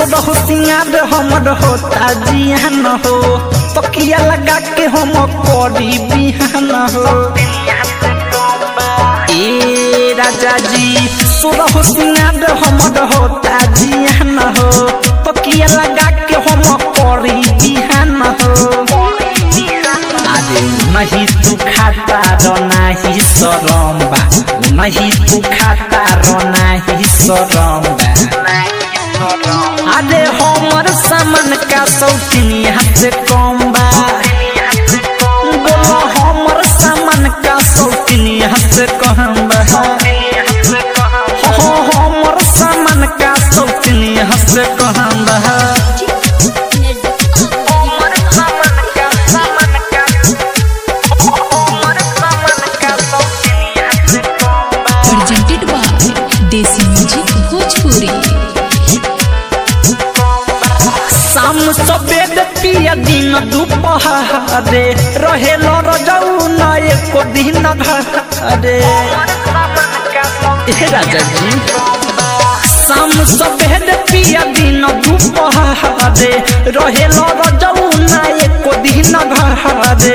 सोरह सिंगार हमर होता जियान हो तकिया लगा के हम करी बिहान हो ए राजा जी सोरह सिंगार हमर होता जियान हो तकिया लगा के हम करी बिहान हो अरे नहीं तू खाता रो नहीं सरम बा नहीं तू खाता रो नहीं सरम बा अरे हमर सामान का शौकीनी हाथ कम बा बोलो हमर सामान का शौकीनी हाथ कम बा हो हमर सामान का शौकीनी हाथ कम बा presented by Desi Music Bhojpuri. शाम सफेद पिया दिन दुपहरे रहे रजऊ न एको दिन घरे हे राजा जी शाम सफेद पिया दिन दुपहरे रहे रजऊ न एको दिन घरे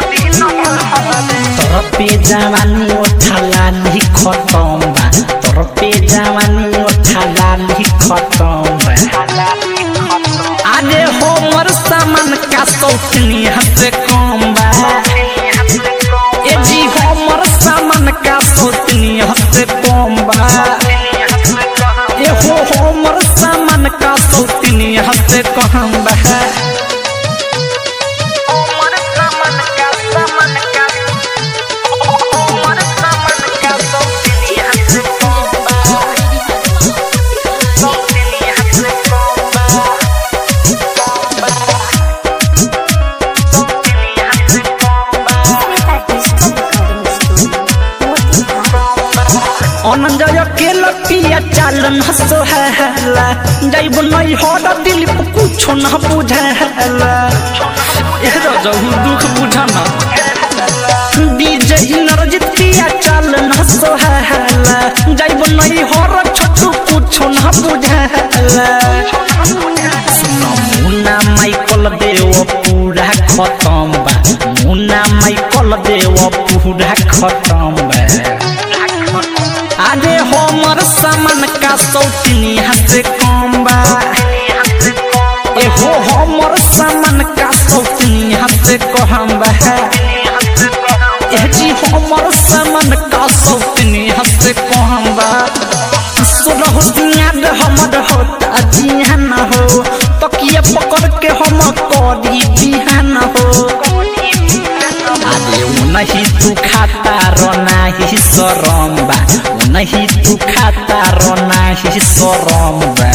तोर पे जवानी ओठाला नी खतम बा तोर पे जवानी ओठाला नी खतम बा अरे हमर सामान का शौकीनी हद कम बा ए जी हमर सामान का शौकीनी हद कम बा ए हो हमर सामान का शौकीनी हद कम बा अनंजय के लपिया चालन हसो हैला जाइब नहीं हर दिल पे कुछो न बुझाला ए रजहु दुख बुझाना डीजे नरजित पिया चालन हसो हैला जाइब नहीं हर छोटू कुछो न बुझाला सुनो मुन्ना माइकल देव पूरा खत्म बा मुन्ना माइकल देव पूरा खत्म बा अरे हमर सामान का शौकीनी हाथ कम बा ए हो हमर सामान का शौकीनी हाथ कम बा ए जी हमर सामान का शौकीनी हाथ कम बा सुरह सिंगार हमर होता जिहान हो तकिया पकड़ के हम करी बिहान हो अरे उ नहीं तू खाता रो नहीं सरम बा उ नहीं तू खाता रो नहीं सरम बा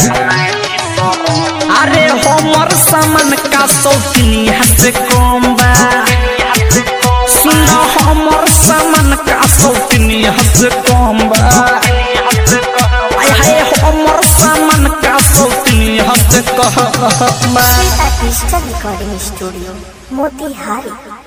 अरे हमर सामान का शौकीनी हाथ कम बा सुन हमर सामान का शौकीनी हाथ कम बा आय हाय हमर सामान का शौकीनी हाथ कम बा Sweet Artista Recording Studio, Motihari.